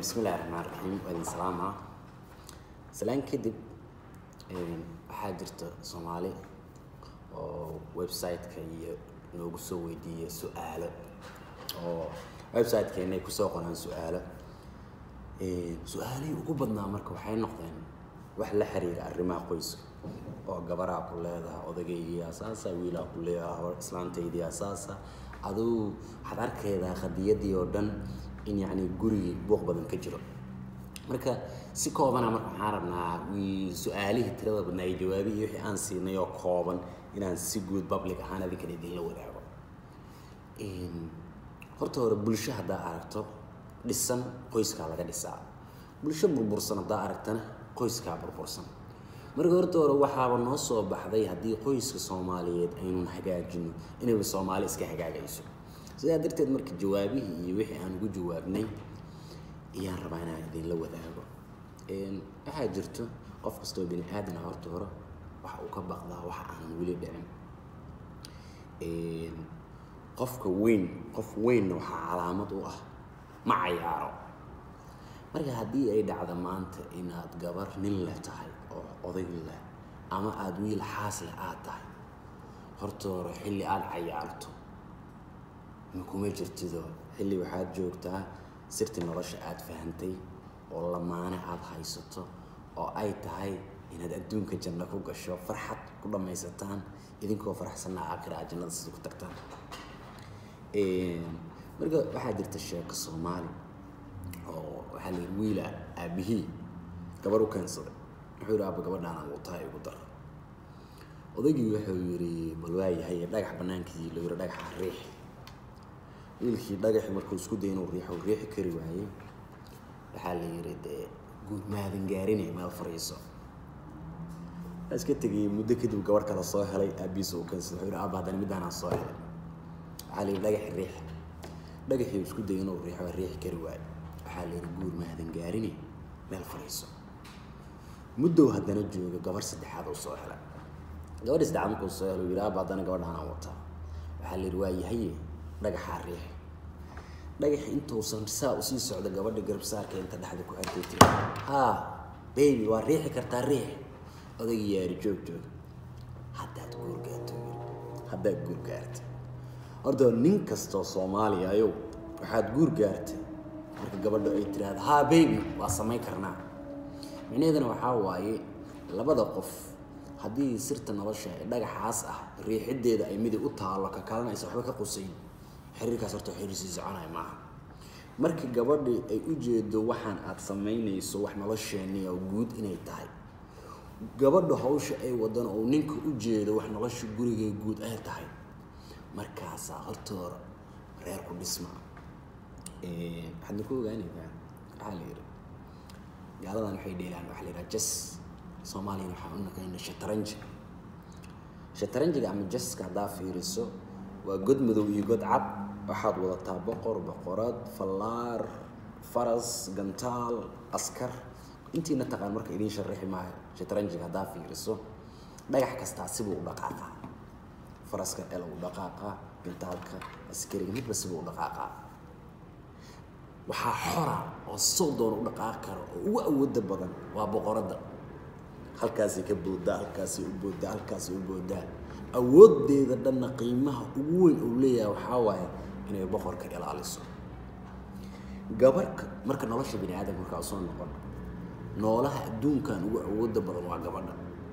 bismillahi raxmaan raxiim waa idin salaama salaan kadib waxaa jirta soomaali oo website-ka iyo noogu soo weydiiya su-aalo oo website-keena ay kusoo qoraan su-aalo su-aalihii ugu badnaa marka waxay noqdeen wax la xiriira arrimaha qoyska oo gabaraa ku leedaha odageygii asaasa wiilaa ku leedaha islaantaydii asaasa aduu waxaad arkaydaa qadiyadii oo dhan in yacni gurigii buuq badan ka jiro marka si koobana marka waxaan rabnaa su-aalihii tirada badnaa iyo jawaabihii wixii aan siinay oo kooban inaan si guud public ahaan adinkan idinla wadaago horta hore bulsho haddaa aragto dhisan qoyskaa laga dhisaa bulsho burbursan haddaa aragtana qoyskaa burbursan marka horta hore waxaaba noo soo baxday haddii qoyska soomaaliyeed aynun hagaajino inayba soomaali iska hagaagayso sidaa darteed marka jawaabihii iyo wixii aan ugu jawaabnay ayaan rabaa inaan idinla wadaago waxaa jirto qof kastoo bini aadana horta hore waxa uu ka baqdaa waxa aanan weli dhicin qofka weyn qof weynna waxaa calaamad u ah ma cayaaro marka haddii ay dhacdo maanta inaad gabar nin leh tahay oo oday leh ama aada wiil xaas leh aad tahay horta hore xilli aada cayaarto makuma jirtido xilli waxaad joogtaa sirti nolosha aada fahantay oo lamaane aada haysato oo ay tahay inaad adduunka janno ku gasho farxad ku dhammaysataan idinkoo faraxsanna aakhira aad jannada sida ku tagtaan marka waxaa jirta sheeko soomaali oo waxaa la yidhi wiila aabihii gabar u keensaday wuxuu yidhi aaba gabadhaan aan wataa igu dar odaygii wuxuu yidhi bal waayahay dhagax bannaankii loo yidhi dhagaxa riix wiilkii dhagaxi markuu isku dayay inuu riixo riixi kari waayey waxaa la yidhi dee guud maadan gaarine meel fariiso iska tegayay muddo kadib gabar kale soo helay aabihiisa uu keensaday wuxuu yidhi aaba haddana middaanaan soo helay waxaa la yidhi dhagaxi riix dhagaxii isku dayay inuu riixo waa riixi kari waayo waxaa la yidhi guur maadan gaarine meel fariiso muddow haddana jooga gabar saddexaad uu soo helay gabadhii saddexaad markuu soo helay yidhi aaba haddana gabadhaanaan wataa waxaa la yidhi waa yahaye dhagaxaa riix dhagaxi intuusan saa usii socda gabadha garabsaarka inta dhexda ku xirtay tiri haa baby waa riixi kartaa riix odaygii yaari joog joog haddaad guur gaarto haddaad guur gaarta horta nin kastoo soomaaliya ayow waxaad guur gaartay marka gabadha ay tiraahdo haa baby waa samayn karnaa micnaheedana waxaa waaye labada qof haddii sirta nolosha ee dhagaxaas ah riixiddeeda ay midig u taallo ka kalena aysan waxba ka qusayn xiriirkaas horta xiriir sii soconaya maaha markii gabadhii ay u jeedo waxaan aad samaynayso wax nolosheenii oo guud inay tahay gabadha hawsha ay wadana oo ninka u jeedo wax nolosha gurigay guud ay tahay markaasaa hortoora reer ku dhisma waxaadna ku ogaanaysaa waxaa la yidhi gaaladan waxay dheelaan waxaa la yidhaha jas soomaaliyana waxaa u naqayna shataranji shataranjiga ama jaska haddaa fiiriso waa god madow iyo god cad waxaad wadataa boqor boqorad fallaar faras gantaal askar intiina taqaan marka idiin sharaxi maayo shataranjiga haddaa fiiriso dhagax kastaa sibuu u dhaqaaqaa faraska el u dhaqaaqaa gantaalka askariga midba sibuu u dhaqaaqaa waxaa xora oo sow doona u dhaqaaqi kara oo ugu awooda badan waa boqoradda halkaasay ka booddaa halkaasay u booddaa halkaasay u booddaa awooddeeda dhanna qiimaha ugu weyn uu leeyahay waxaa waaye inay boqorka ilaaliso gabarhka marka nolosha bini aadamka markaa usoo noqon noolaha adduunkan ugu awoodda badan waa gabadha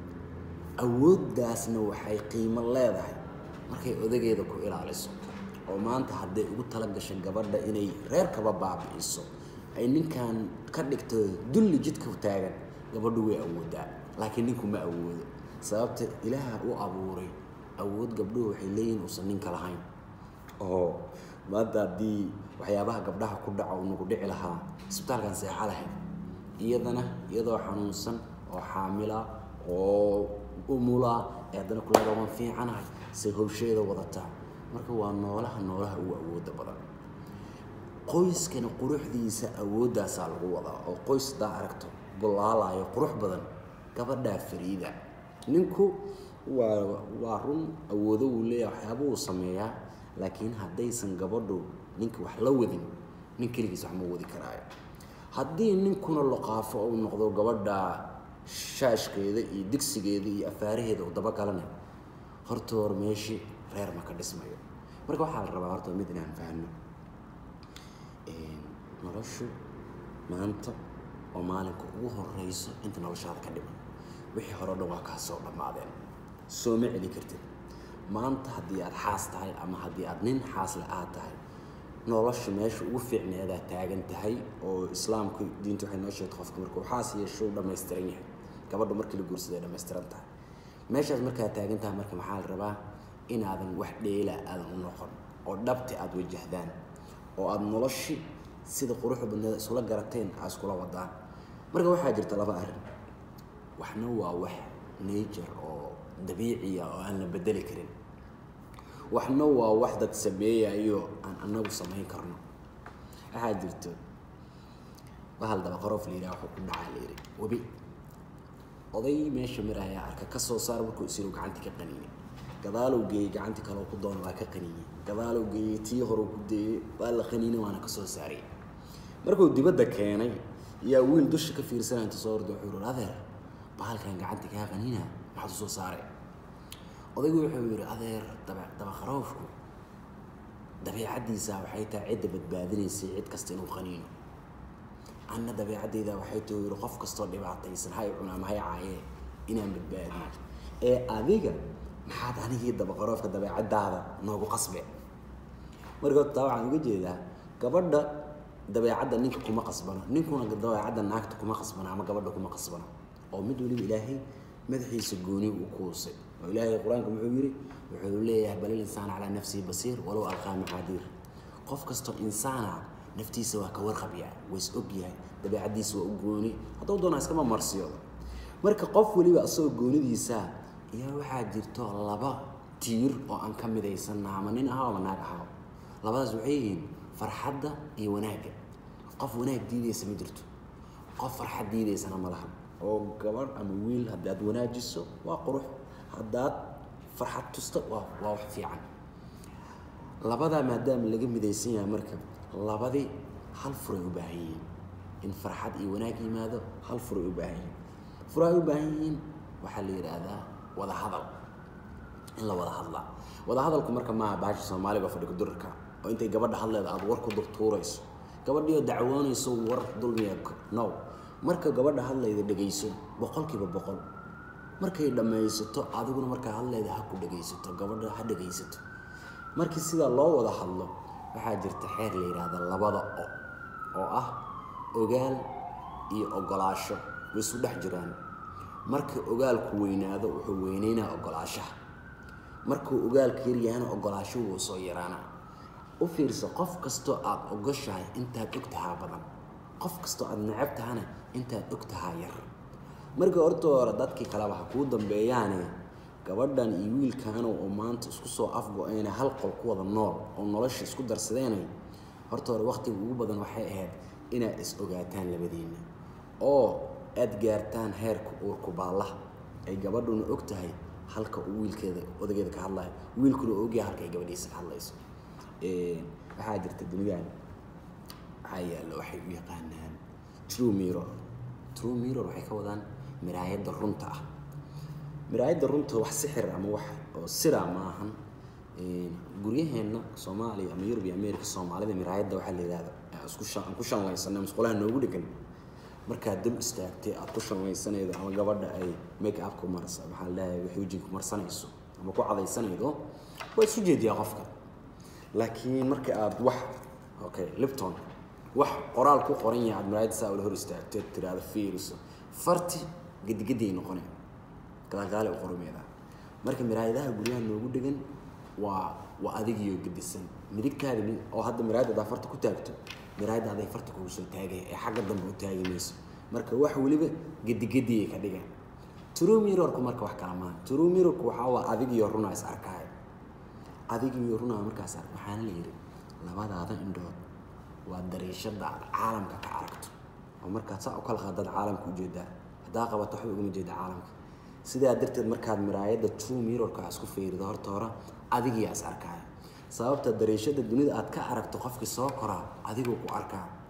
awooddaasna waxay qiimo leedahay markay odageeda ku ilaaliso oo maanta hadday ugu tala gasho gabadha inay reerkaba baabi'iso ay ninkan ka dhigto dulli jidka taagan gabadhu way awooddaa laakiin ninku ma awoodo sababta ilaaha u abuuray awood gabdhuhu waxay leeyihin uusan ninka lahayn oo maanta haddii waxyaabaha gabdhaha ku dhaco uu nagu dhici lahaa isbitaalkan seexa lahayd iyadana iyadoo xanuunsan oo xaamila oo umula ee haddana kuleeda waan fiicanahay say howsheeda wadataa marka waa noolaha noolaha ugu awoodda badan qoyskana quruxdiisa awooddaasaa lagu wadaa oo qoys haddaa aragto bulaalayo qurux badan gabadhaa fariida ninku waa waa run awoodo wuu leeyahay waxyaaba uu sameeyaa laakiin haddaysan gabadhu ninka wax la wadin nin keligiis wax ma wadi karaayo haddii ninkuna loqaafo uu noqdo gabadha shaashkeeda iyo digsigeeda iyo afaaraheeda uu dabagalana horta hor meeshii reer ma ka dhismayo marka waxaa la rabaa horta mid inaan fahno noloshu maanta oo maalinka ugu horeyso inta noloshaada ka dhiman wixii hore o dhan waa kaa soo dhammaadeen soo ma celi kartid maanta haddii aad xaas tahay ama haddii aad nin xaasle aad tahay nolosha meesha ugu fiicneedaa taagan tahay oo islaamku diinta waxay noo sheegtay qofka markuu xaas yeesho uu dhammaystiran yahay gabadha markii la guursaday ay dhammaystiran tahay meeshaas markaad taagan tahay marka maxaa la rabaa inaadan wax dheela aadan u noqon oo dhabti aada wajahdaan oo aada noloshi sida quruxda badneeda isula garateen aa iskula wadaan marka waxaa jirta laba arrin waxna waa wax nature oo dabiiciya oo aan la bedeli karin waxna waa wax dad sameeyayo aan anagu samayn karno waxaa jirto bahal dabaqaroof la yidhaha wuxuu ku dhacaa la yidhi webi oday meesha marayaa arka ka soo saar markuu isiru gacantii ka qaniinay gadaalow geeyey gacantii kaleo ku doona waa ka qaniinay gadaalow geeyey tii horeu ku deeyey waa la qaniinay waana ka soo saaray markuu dibadda keenay yaa wiil dusha ka fiirsanaya inta soo orda wuxuu yihi adeer bahalkan gacantii kaa qaniina maxaad u soo saaray odaygu wuxuu yidhi adeer daba dabaqaroofku dabeicaddiisa waxay tahay cidda badbaadinaysay cid kasta inuu qaniino anna dabeicadeyda waxay tahay yidhi qof kastoo dhibaataysan hay cunaa ma hay caayee inaan badbaadiyo ee adiga maxaad anigii dabaqaroofka dabeecadaada noogu qasbe marka taa waxaan uga jeedaa gabadha dabeecadda ninka kuma qasbano ninkuna dabeecadda naagta kuma qasbano ama gabadha kuma qasbano oo mid waliba ilaahay madaxiisa gooni uu kuusay oo ilaahay qur-aanka muxuu yidhi wuxuu leeyahay bal ilinsaan calaa nafsihi basiir walow alqaa macaadiir qof kastoo insaana naftiisa waa ka warqabyaa waa is ogyahay dabeecaddiisa waa u gooni hadduu doonaa iskama marsiyoodo marka qof weliba asagoo goonidiisa ayaa waxaa jirto laba tiir oo aan ka midaysanna ama nin ahaa ama naag ahaa labadaas waxay yihiin farxadda iyo wanaagga qof wanaag diidaysa ma jirto qof farxad diidaysana ma laha oo gabadh ama wiil haddaad wanaajiso waa qurux haddaad farxad tusto waa waa wax fiican labadaa maadaama laga midaysan yahay marka labadii hal furay u baahan yihiin in farxad iyo wanaag yimaado hal furay u baahan yihiin furay u baahan yihiin waxaa la yidhaahdaa wada hadal in la wada hadlaa wada hadalku marka maaha baasha soomaaliga fadhiga durarka oo intay gabadha hadleeda aada war ku durtuurayso gabadhiioo dacwoonayso war dulmiya no marka gabadha hadlayda dhegayso boqolkiiba boqol markay dhammaysato adiguna markaa hadlayda ha ku dhegaysato gabadha ha dhegaysato markii sidaa loo wada hadlo waxaa jirta xeer la yidhaahda labada o oo ah ogaal iyo ogolaasho way isu dhex jiraan marka ogaalku weynaado wuxuu weyneynaa ogolaashaha markuu ogaalka yaryahana ogolaasho wuu soo yaraanaa u fiirso qof kastoo aada ogoshahay intaad og tahaa badan qof kastoo aada necab tahana intaad og tahaa yar marka horta hore dadkii kaleba ha kuu dambeeyaane gabadhan iyo wiilkaana oo maanta isku soo afgo-eene hal qol ku wada nool oo nolosha isku darsadeenay horta hore waqtiga ugu badan waxay ahayd inaad is ogaataan labadiinna oo aada gaartaan heerka uurku baallaha ay gabadhuna og tahay halka uu wiilkeeda odageeda ka hadlayo wiilkuna ogyahay halka ay gabadhiisa ka hadlayso waxaa jirta dunidan waxaa yaalla waxay u yaqaanaan true mirror true mirror waxay ka wadaan miraayadda runta ah miraayadda runta wax sixir ama wax oo sira ma ahan guryaheenna soomaaliya ama yurub iyo america soomaalida miraayadda waxaa la yidhahda isku aan ku shanlaysanay musqulaha noogu dhegan markaad dab istaagtay aad ku shanlaysanaydo ama gabadha ay make upku marsa maxaa la dhahay wax wejinka marsanayso ama ku cadaysanaydo waa isu jeediyaa qofka laakiin marka aad wax okay lipton wax qoraal ku qoran yahay aad miraayadda saa ula hor istaagteed tiraahdo fiiriso farti gedigediay noqonay gadaalgaale u qorumeedaa marka miraayadaha guryaha noogu dhegan waa waa adigiyo gedisan midigtaada oo hadda miraayadda adaa farta ku taagto miraayadda aday farta kugu soo taagaya ee xagga dambe u taagi mayso marka wax weliba gedigediyay ka dhigan true mirrorku marka wax kala maaha true mirrorku waxaa waa adigiyo runaa is arkaayo adigiyo runaa markaas ark waxaana la yidhi labadaada indhood waa dariishada aad caalamka ka aragto oo markaad saa u kala qaadaad caalamka ujeedaa haddaa qabato waxba ugama jeeda caalamka sidaa darteed markaad miraayadda true mirrorka isku fiirido horta hore adigiyaa is arkaayo sababta dariishada dunida aad ka aragto qofkii soo koraa adigoo ku arkaa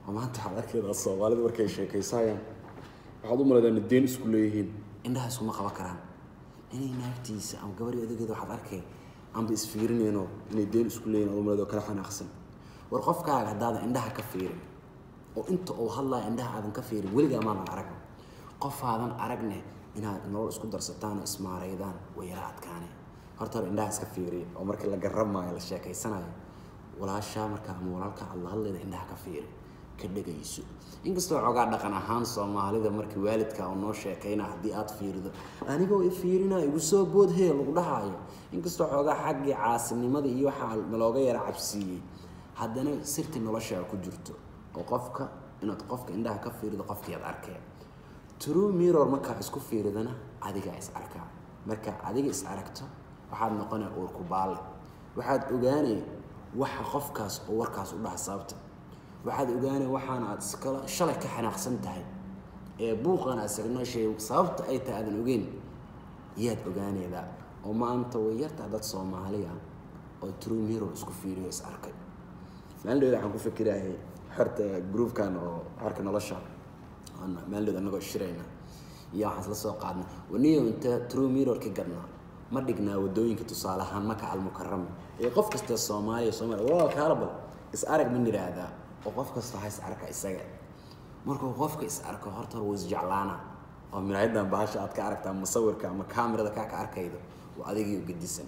oo maanta waxaad arkaydaa soomaalida markay sheekaysayaan waxaad u malaydaa inay deen isku leeyihiin indhaha iskuma qaban karaan inay naagtiisa ama gabadhi odageeda waxaad arkay aanba isfiirinayno inay deen isku leeyihin aad u malayda oo kala xanaaqsan war qofkaaga haddaadan indhaha ka fiirin oo inta uu hadlaya indhaha aadan ka fiirin weligaa maadan arag qofaadan aragne inaad nolol isku darsataan oo ismaaraydaan way yara adkaane horta hore indhaha iska fiiriya oo markii la garramaayo la sheekaysanayo walaashaa markaa ama walaalka aad la hadlayda indhaha ka fiiri ka dhegayso inkastoo xoogaa dhaqan ahaan soomaalida markii waalidka uu noo sheekayna haddii aad fiirido anigoo i fiirina igu soo boodhee lagu dhahaayo inkastoo xoogaa xaggii caasinimada iyo waxaa nalooga yara cabsiiyey haddana sirti noloshaa ku jirto oo qofka inaad qofka indhaha ka fiirido qofkii aad arkee true mirror markaa isku fiiridana adigaa is arkaa marka adiga is aragto waxaad noqonaya uurku baalle waxaad ogaanay waxa qofkaas oo warkaas u dhaha sababta waxaad ogaanay waxaana aad iskala shalay ka xanaaqsan tahay ee buuqan aad isagnoo sheegay sababta ay tahay aadan ogeyn yaad ogaanaydaa oo maanta way yartaa dad soomaaliya oo true mirror isku fiiriyo is arkay maalindheeda waxaan ku fikirayay xorta groupkan oo xorka nolosha maalindheeda annagoo shirayna iyo waxaan isla soo qaadnay waniyo inta true mirror ka gadnaa ma dhignaa wadooyinka tusaale ahaan maka almukarama ee qof kasta soomaaliya soomaaliya walaa kaala bal is arag ma niraahdaa oo qof kasta ha is arka isaga markuu qofka is arko horta hore wuu isjeclaana oo miraayadan bahasha aad ka aragtaa musawirka ama kaamirada kaa ka arkaydo waa adigii u gedisan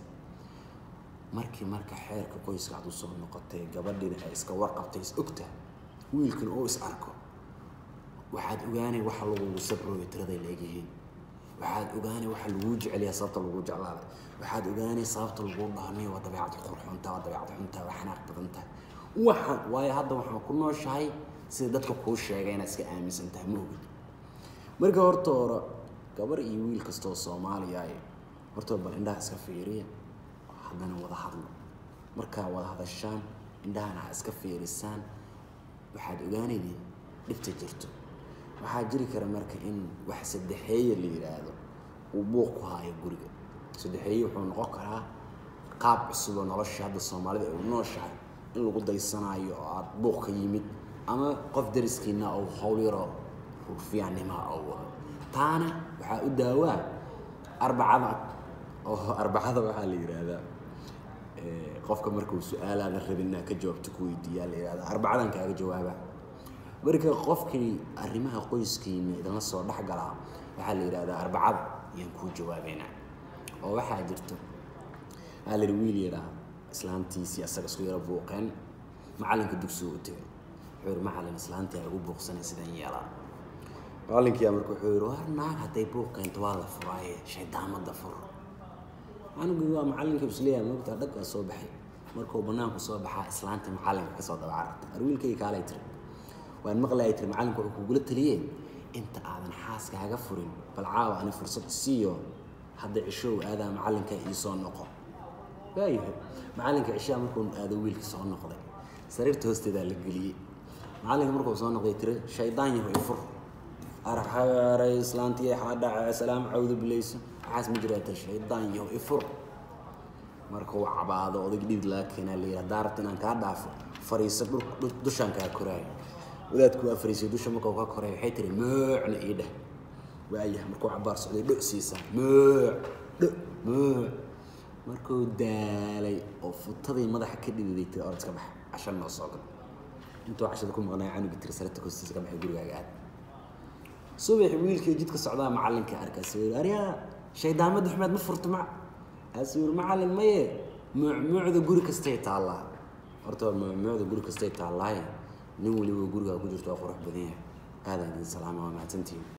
markii marka xeerka qoyska aad usoo noqotay gabadhiina ay iska warqabtay is ogta wiilkan oo is arko waxaad ogaanay waxa lagugu sabrooyo tiraday leegyihiin waxaad ogaanay waxa laguu jeceliyaa sababta laguu jeclaaday waxaad ogaanay sababta laguu dhaanay waa dabeecad qurxunta waa dabeecad xunta waa xanaaq badan tahay waxaan waayo hadda waxaan ku nooshahay sida dadka kuu sheegay inaad iska aaminsan tahay ma ogid marka horta hore gabar iyo wiil kastoo soomaaliya ay horta bal indhaha iska fiiriya haddana wada hadlo markaa wada hadashaan indhahana ha iska fiirisaan waxaad ogaanaydeen dhibta jirto waxaa jiri kara marka in wax saddexeeye la yidhaahdo uu buuq ku haayo guriga saddexeeye wuxuu noqon karaa qaab cusub oo nolosha hadda soomaalida ay u nooshahay in lagu daysanaayo oo aada buuq ka yimid ama qof dariskiina oo hawl yaroo rufiyaannima oo wado taana waxaa u daawaa arbacada oo arbacada waxaa la yidhaahdaa qofka markuu su-aalaadan rabin inaad ka jawaabto ku weydiiyaa la yidhahdaa arbacadan kaaga jawaabaa marka qofkii arrimaha qoyskiina idinla soo dhex galaa waxaa la yidhahdaa arbacada ayaan kuu jawaabeynaa oo waxaa jirto waxaa la yidhi wiil yaraa islaantiisii asaga isku yaro buuqeen macallinka dugsiga u tegay wuxuu yidhi macallin islaantii ay ugu buuqsanay sidaan yeelaa macallinkiyaa marka wuxuu yidhi war naag hadday buuq keento waa la furaaye shaydaamada fur anigii waa macallinka isleeyahay moogtaa dhag waa soo baxay markuu bannaanku soo baxaa islaanta macallinka kasoo daba carartay arwiilkayga kaalay tiri waan maqlayay tiri macallinka wuxuu kugula taliyeen inta aadan xaaskaaga furin bal caawa ani fursad siiyo hadda cishow aadaa macallinka ii soo noqo waayahay macallinka cishaa markuu aado wiilka soo noqday sariirta hoosteedaa la geliyey macallinka markuu soo noqday tiri shaydaan yaho i fur arxaaray islaantii waxaa dhacay salaam cawdu bilayso waxaas ma jiraa tiri shaydaan yaho i fur markuu cabaado odag dhiid laga keenaa la yidhi haddaa rabta inaan kaa dhaafo fariiso dushaan kaa koraayo wadaadku waa fariisay dusha markuu ka koray waxay tiri moocna ii dheh waayahay markuu cabaar socday dho siisaa mooc dho mooc markuu daalay oo futadii madaxa ka dhididay tiri orad iska bax casha noo soo gal intuu cashada ku maqnaa canugi tiri sarata hoostiisa ka baxay gurigaaga aad subaxi wiilkii jidka socdaa macallinka arkaas yiri aryaa shaydaamada xumeed ma furto mac aas yiri macallin maye mucmuucda guri kastay taallaa horta mucmuucda guri kastay taallaaye nin weliba gurigaa ku jirto waa qurux badan yahay aadaan idin salaama waa mahadsantihiin